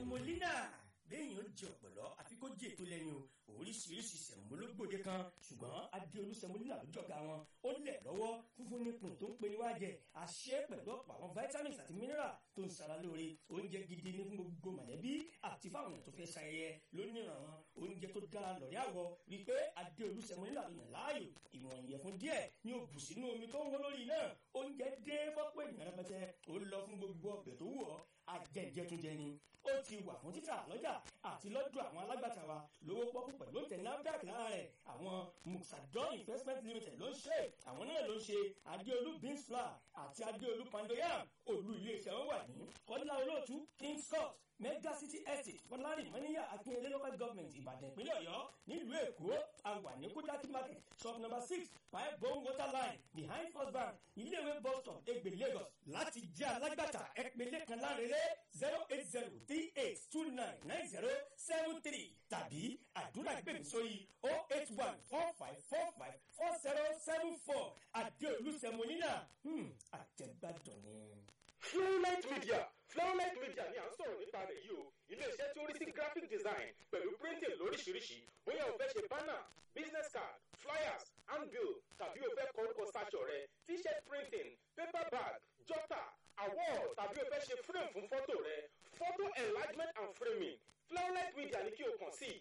semolina lẹ́yìn ó jẹ ọ̀pọ̀lọ́ àfi kó jẹ ètò lẹ́nu o oríṣiríṣi sẹ̀mólógbòde kan ṣùgbọ́n adéolú semolina ló jọ̀gá wọn ó lẹ̀ lọ́wọ́ funfun nípìn tó ń pe níwájẹ àṣẹ pẹ̀lú ọ̀pọ̀ àwọn vitamins àti mineral tó ń sara lóore oúnjẹ gidi ní fún gbogbo mọ̀lẹ́bí àti fáwọn èèyàn tó fẹ́ ṣayẹyẹ lónìrànràn oúnjẹ tó dára lọ́rí àwọ̀ rí i pé adéolú semolina ló yàn láàyò ìwọ̀n ìyẹ̀fun díẹ̀ ní o bù sínú omi tó ń wọ́n lórí náà oúnjẹ dé fọ́pọ̀ ènìyàn rẹpẹtẹ ó lọ fún gbogbo ọbẹ̀ tó wù ọ́ ajẹjẹtunjẹ ni ó ti wà fún títà lọ́jà àti lọ́dọ̀ àwọn alágbàtà wa lówó pọ́kú pẹ̀lú òǹtẹ̀ NAFDAC lára rẹ̀ àwọn muxadon investment limited ló ń ṣe àwọn náà ló ń ṣe adéolú beans flour àti adéolú pandoyam olú iléeṣẹ́ wọn wà ní kọ́lá olóòtú kings court mega city estate fọlárin mọ́níyà akínyẹlé local government ìbàdàn ìpínlẹ̀ ọ̀yọ́ nílùú èkó àwà ní kúdákí market shop number six five bone water line behind first bank iléèwé bus stop egbe lagos láti jẹ́ alágbàtà ẹ̀pẹ̀lẹ̀ kan lárẹ́rẹ́ zero eight zero three eight two nine nine zero seven three tàbí àdúrà gbèmí sórí oh eight one four five four five four zero seven four àdéolú sẹmọ́nìyà àjẹgbàdàn ni. Flowlight Media Flowlight Media ni à ń sọ̀rọ̀ nípa rẹ̀ yìí o iléeṣẹ́ tí ó rí sí graphic design pẹ̀lú printing lóríṣiríṣi bóyá o fẹ́ ṣe banner business card flyers handbill tàbí o fẹ́ kọ orúkọ sáṣọ rẹ t-shirt printing paper bag jotter award tàbí o fẹ́ ṣe frame fún fọ́tò rẹ photo enlargement and framing Flowlight Media ni kí o kàn sí